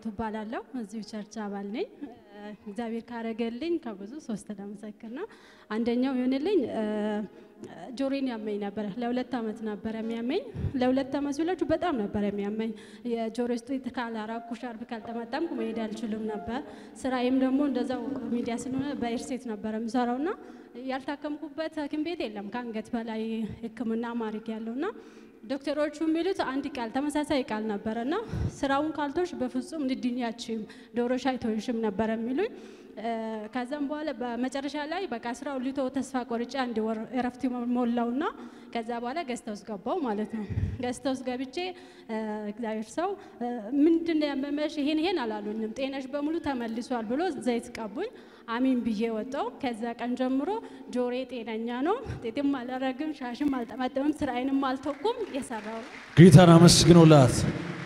ጌቱ እባላለሁ። እዚሁ ቸርች አባል ነኝ። እግዚአብሔር ካረገልኝ ከብዙ ሶስት ለመሰክር ነው። አንደኛው ይሆንልኝ ጆሮን ያመኝ ነበረ። ለሁለት ዓመት ነበረ የሚያመኝ። ለሁለት ዓመት ሲላችሁ በጣም ነበረ የሚያመኝ። የጆሮ ውስጥ ካላራኩ ሻርፕ ካልጠመጠምኩ መሄድ አልችልም ነበር። ስራዬም ደግሞ እንደዛው ሚዲያ ስለሆነ በኤርሴት ነበረ የምሰራው እና ያልታከምኩበት ሐኪም ቤት የለም ከአንገት በላይ ሕክምና ማድረግ ያለውና ዶክተሮቹ የሚሉት አንድ ቃል ተመሳሳይ ቃል ነበረ እና ስራውን ካልቶሽ በፍጹም ልድኛችም ዶሮሽ አይቶሽም ነበረ የሚሉኝ። ከዛም በኋላ በመጨረሻ ላይ በቃ ስራው ሊቶ ተስፋ ቆርጬ አንድ ወር እረፍት ሞላውና ከዛ በኋላ ገስት ውስጥ ገባው ማለት ነው። ገስት ውስጥ ገብቼ እግዚአብሔር ሰው ምንድን ነው ያመመሽ? ይሄን ይሄን አላሉኝም። ጤናሽ በሙሉ ተመልሷል ብሎ ዘይት ቀቡኝ። አሚን ብዬ ወጣው። ከዛ ቀን ጀምሮ ጆሬ ጤነኛ ነው። ጤትም አላረግም፣ ሻሽም አልጠመጠምም፣ ስራዬንም አልተኩም። የሰራው ጌታን አመስግኖላት።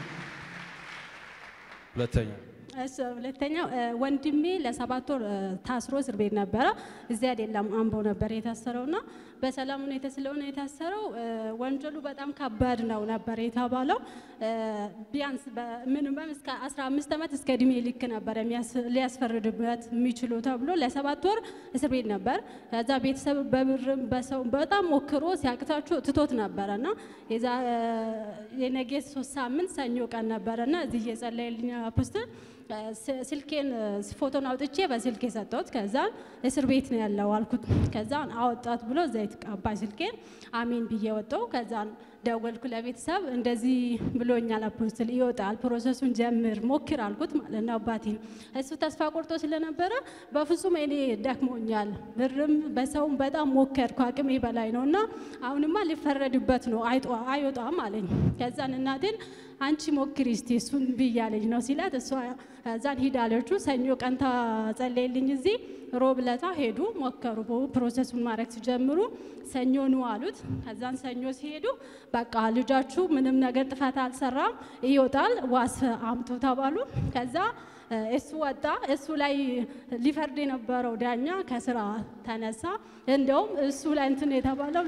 ሁለተኛ እሱ ሁለተኛው ወንድሜ ለሰባት ወር ታስሮ እስር ቤት ነበረ። እዚህ አይደለም አምቦ ነበር የታሰረውና በሰላም ሁኔታ ስለሆነ የታሰረው ወንጀሉ በጣም ከባድ ነው ነበር የተባለው። ቢያንስ ሚኒመም እስከ 15 ዓመት እስከ እድሜ ልክ ነበር ሊያስፈርድበት የሚችሉ ተብሎ ለሰባት ወር እስር ቤት ነበር። ከዛ ቤተሰብ በብርም በሰው በጣም ሞክሮ ሲያቅታችሁ ትቶት ነበረና የነገ ሶስት ሳምንት ሰኞ ቀን ነበረና እዚህ እየጸለየልኝ አፖስትል ስልኬን ፎቶን አውጥቼ በስልኬ ሰጠሁት። ከዛን እስር ቤት ነው ያለው አልኩት። ከዛን አወጣት ብሎ ዘይት ቀባይ ስልኬን አሜን ብዬ ወጣው። ከዛን ደወልኩ ለቤተሰብ እንደዚህ ብሎኛል አፖስትል ይወጣል፣ ፕሮሰሱን ጀምር ሞክር አልኩት ማለት ነው አባቴ። እሱ ተስፋ ቆርጦ ስለነበረ በፍጹም እኔ ደክሞኛል፣ ብርም በሰውም በጣም ሞከርኩ፣ አቅሜ በላይ ነው እና አሁንማ ሊፈረድበት ነው አይወጣም አለኝ። ከዛን እናቴን አንቺ ሞክሪ እስቲ እሱን ብያለኝ ነው ሲላት እሷ እዛን ሂዳለችሁ ሰኞ ቀን ታጸለይልኝ እዚህ ሮብ ለታ ሄዱ ሞከሩ ፕሮሰሱን ማድረግ ሲጀምሩ ሰኞ ኑ አሉት። ከዛን ሰኞ ሲሄዱ በቃ ልጃችሁ ምንም ነገር ጥፋት አልሰራም ይወጣል ዋስ አምጡ ተባሉ። ከዛ እሱ ወጣ። እሱ ላይ ሊፈርድ የነበረው ዳኛ ከስራ ተነሳ። እንደውም እሱ ላይ እንትን የተባለው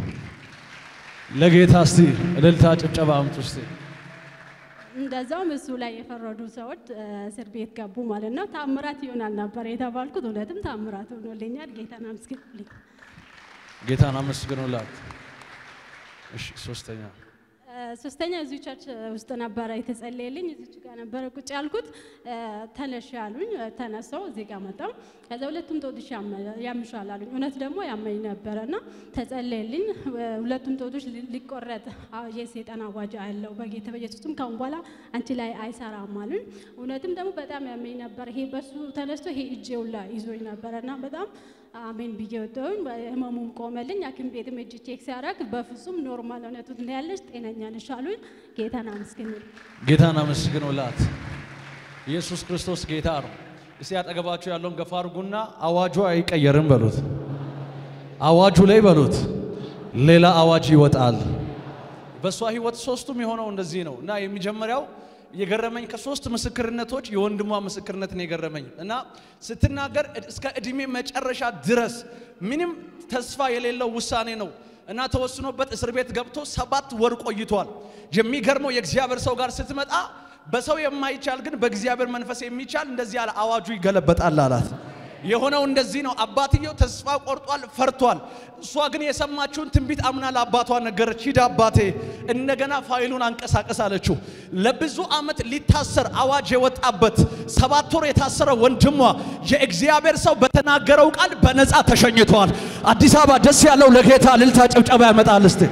ለጌታ እስቲ እልልታ ጭብጨባ አምጡ እስቲ። እንደዛውም እሱ ላይ የፈረዱ ሰዎች እስር ቤት ገቡ ማለት ነው። ታምራት ይሆናል ነበር የተባልኩት። እውነትም ታምራት ሆኖልኛል። ጌታን አመስግኑልኝ። ጌታን አመስግኖላት። እሺ ሶስተኛ ሶስተኛ እዚሁ ቸርች ውስጥ ነበረ የተጸለየልኝ። እዚች ጋር ነበረ ቁጭ ያልኩት። ተነሽ ያሉኝ፣ ተነሳው እዚህ ጋር መጣው። ከዛ ሁለቱም ጦቶች ያምሻል አሉኝ። እውነት ደግሞ ያመኝ ነበረ እና ተጸለየልኝ። ሁለቱም ጦቶች ሊቆረጥ የሰይጣን አዋጅ አለው በጌታ በኢየሱስም ካሁን በኋላ አንቺ ላይ አይሰራም አሉኝ። እውነትም ደግሞ በጣም ያመኝ ነበር። ይሄ በሱ ተነስቶ ይሄ እጄው ላይ ይዞኝ ነበረ እና በጣም አሜን ብዬ ወጣሁኝ። ህመሙም ቆመልኝ። ሐኪም ቤትም እጅ ቼክ ሲያደርግ በፍጹም ኖርማል እውነቱ ያለሽ ጤነኛ ነሽ አሉኝ። ጌታን አመስግኝ። ጌታን አመስግኖላት። ኢየሱስ ክርስቶስ ጌታ ነው። እስቲ አጠገባችሁ ያለውን ገፋ አድርጉና አዋጁ አይቀየርም በሉት። አዋጁ ላይ በሉት ሌላ አዋጅ ይወጣል። በእሷ ህይወት ሶስቱም የሆነው እንደዚህ ነው እና የሚጀመሪያው የገረመኝ ከሶስት ምስክርነቶች የወንድሟ ምስክርነት ነው የገረመኝ እና ስትናገር እስከ እድሜ መጨረሻ ድረስ ምንም ተስፋ የሌለው ውሳኔ ነው እና ተወስኖበት እስር ቤት ገብቶ ሰባት ወር ቆይቷል። የሚገርመው የእግዚአብሔር ሰው ጋር ስትመጣ በሰው የማይቻል ግን በእግዚአብሔር መንፈስ የሚቻል እንደዚህ ያለ አዋጁ ይገለበጣል አላት። የሆነው እንደዚህ ነው። አባትየው ተስፋ ቆርጧል፣ ፈርቷል። እሷ ግን የሰማችውን ትንቢት አምና ለአባቷ ነገረች። ሂድ አባቴ እንደገና ፋይሉን አንቀሳቀስ አለችው። ለብዙ ዓመት ሊታሰር አዋጅ የወጣበት ሰባት ወር የታሰረ ወንድሟ የእግዚአብሔር ሰው በተናገረው ቃል በነፃ ተሸኝተዋል። አዲስ አበባ ደስ ያለው ለጌታ እልልታ ጭብጨባ ያመጣል። እስቲ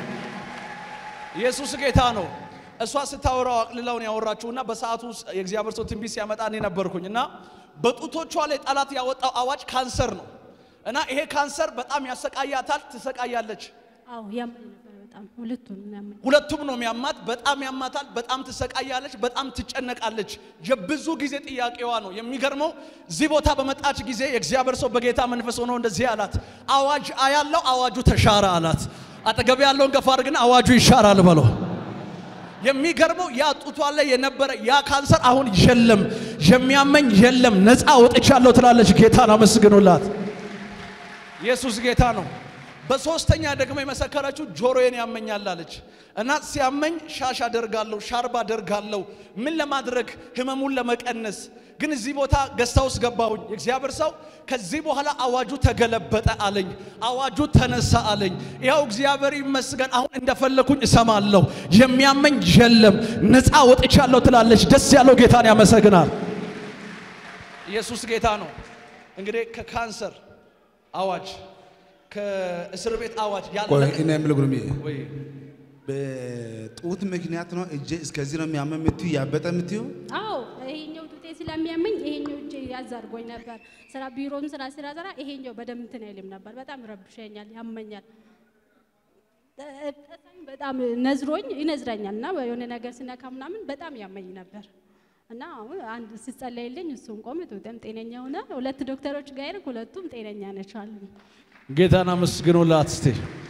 ኢየሱስ ጌታ ነው። እሷ ስታወራው አቅልላውን ያወራችሁና በሰዓቱ የእግዚአብሔር ሰው ትንቢት ሲያመጣ እኔ ነበርኩኝ እና በጡቶቿ ላይ ጠላት ያወጣው አዋጅ ካንሰር ነው እና ይሄ ካንሰር በጣም ያሰቃያታል፣ ትሰቃያለች። አዎ ያመኝ ነበር በጣም ሁለቱንም ያመኝ። ሁለቱም ነው የሚያማት። በጣም ያማታል፣ በጣም ትሰቃያለች፣ በጣም ትጨነቃለች። የብዙ ጊዜ ጥያቄዋ ነው። የሚገርመው እዚህ ቦታ በመጣች ጊዜ የእግዚአብሔር ሰው በጌታ መንፈስ ሆኖ እንደዚህ አላት፣ አዋጅ አያለው፣ አዋጁ ተሻረ አላት። አጠገብ ያለውን ገፋ አድርግና አዋጁ ይሻራል በለው። የሚገርመው ያ ጡቷ ላይ የነበረ ያ ካንሰር አሁን የለም፣ የሚያመኝ የለም፣ ነፃ ወጥቻለሁ ትላለች። ጌታን አመስግኑላት። ኢየሱስ ጌታ ነው። በሶስተኛ ደግሞ የመሰከረችው ጆሮዬን ያመኛል አለች እና ሲያመኝ ሻሽ አደርጋለሁ፣ ሻርባ አደርጋለሁ። ምን ለማድረግ ህመሙን ለመቀነስ ግን እዚህ ቦታ ገዝታ ውስጥ ገባሁኝ። የእግዚአብሔር ሰው ከዚህ በኋላ አዋጁ ተገለበጠ አለኝ። አዋጁ ተነሳ አለኝ። ያው እግዚአብሔር ይመስገን አሁን እንደፈለኩኝ እሰማለሁ። የሚያመኝ የለም፣ ነፃ ወጥቻለሁ ትላለች። ደስ ያለው ጌታን ያመሰግናል። ኢየሱስ ጌታ ነው። እንግዲህ ከካንሰር አዋጅ ከእስር ቤት አዋጅ ቆይ ያለ እኔ የምልህ ጉርሜ ወይ በጡት ምክንያት ነው እጄ እስከዚህ ነው የሚያመው የምትዩ ያበጠ የምትዩ አዎ ይሄኛው ጡቴ ስለሚያመኝ ይሄኛው እጄ ያዝ አድርጎኝ ነበር። ስራ ቢሮም ስራ ስራ ስራ ይሄኛው በደንብ እንትን አይልም ነበር። በጣም ይረብሸኛል፣ ያመኛል። እ- ጠጣኝ በጣም ነዝሮኝ ይነዝረኛል እና የሆነ ነገር ስነካ ምናምን በጣም ያመኝ ነበር እና አሁን አንድ ሲጸለይልኝ እሱን ቆም ጡቴም ጤነኛ ሆነ። ሁለት ዶክተሮች ጋር ሄድኩ፣ ሁለቱም ጤነኛ ነች አሉ። ጌታን አመስግኖላት እስቲ።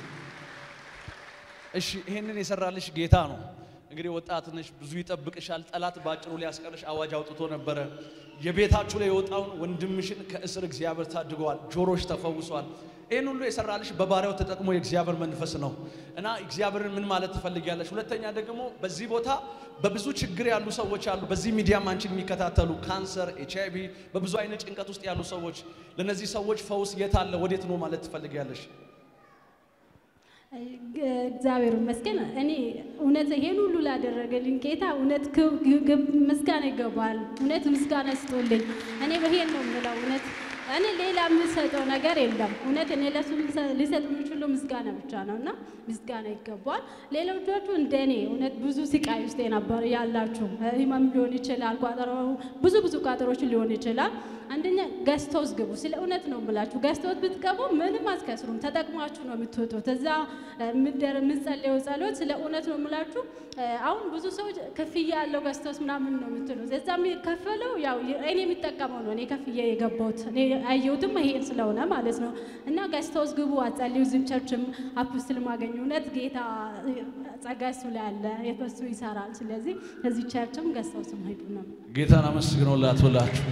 እሺ ይሄንን የሰራልሽ ጌታ ነው። እንግዲህ ወጣት ነሽ፣ ብዙ ይጠብቅሻል። ጠላት ባጭሩ ሊያስቀርሽ አዋጅ አውጥቶ ነበረ። የቤታችሁ ላይ የወጣውን ወንድምሽን ከእስር እግዚአብሔር ታድገዋል። ጆሮሽ ተፈውሷል። ይህን ሁሉ የሰራልሽ በባሪያው ተጠቅሞ የእግዚአብሔር መንፈስ ነው እና እግዚአብሔርን ምን ማለት ትፈልጊያለሽ? ሁለተኛ ደግሞ በዚህ ቦታ በብዙ ችግር ያሉ ሰዎች አሉ። በዚህ ሚዲያም አንቺን የሚከታተሉ ካንሰር፣ ኤች አይ ቪ በብዙ አይነት ጭንቀት ውስጥ ያሉ ሰዎች ለእነዚህ ሰዎች ፈውስ የት አለ ወዴት ነው ማለት ትፈልጊያለሽ? እግዚአብሔር ይመስገን። እኔ እውነት ይሄን ሁሉ ላደረገልኝ ጌታ እውነት ክብ- ግብ- ምስጋና ይገባል። እውነት ምስጋና ስጦልኝ። እኔ ይሄን ነው የምለው። እውነት እኔ ሌላ የምሰጠው ነገር የለም። እውነት እኔ ለሱ ልሰ- ሊሰጥ የሚችለው ምስጋና ብቻ ነው እና ምስጋና ይገባል። ሌሎቻችሁ እንደ እኔ እውነት ብዙ ስቃይ ውስጥ የነበር ያላችሁ ህመም ሊሆን ይችላል፣ ቋጠሮ ብዙ ብዙ ቋጠሮች ሊሆን ይችላል። አንደኛ ገዝተውስ ግቡ። ስለ እውነት ነው የምላችሁ። ገዝተውት ብትገቡ ምንም አትከስሩም። ተጠቅማችሁ ነው የምትወጡት። እዛ ምደር የምጸልየው ጸሎት ስለ እውነት ነው የምላችሁ። እ፣ አሁን ብዙ ሰዎች ክፍያ ያለው ገዝተውስ ምናምን ነው የምትሉት። እዛ የሚከፈለው ያው እኔ የሚጠቀመው ነው። እኔ ከፍያ የገባሁት እኔ አየሁትም ይሄን ስለሆነ ማለት ነው። እና ገዝተውስ ግቡ፣ አጸልዩ። ዝም ቸርችም አፕስትል ማገኙ እውነት ጌታ ጸጋ እሱ ላይ አለ፣ የፈሱ ይሰራል። ስለዚህ እዚህ ቸርችም ገዝተውስም ሄዱ ነው ጌታን አመስግኖላት ብላችሁ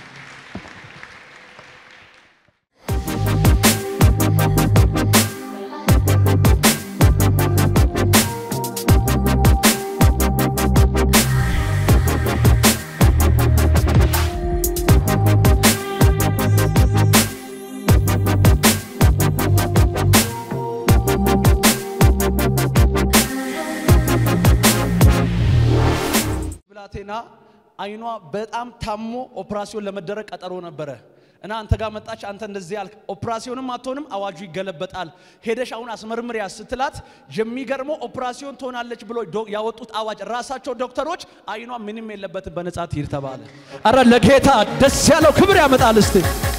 ብላቴና አይኗ በጣም ታሞ ኦፕራሲዮን ለመደረግ ቀጠሮ ነበረ እና አንተ ጋር መጣች። አንተ እንደዚህ ያልክ ኦፕራሲዮንም አትሆንም፣ አዋጁ ይገለበጣል። ሄደሽ አሁን አስመርምሪያ ስትላት የሚገርመው ኦፕራሲዮን ትሆናለች ብሎ ዶ- ያወጡት አዋጅ ራሳቸው ዶክተሮች አይኗ ምንም የለበትም በነጻ ትሂድ ተባለ። አረ ለጌታ ደስ ያለው ክብር ያመጣል እስቲ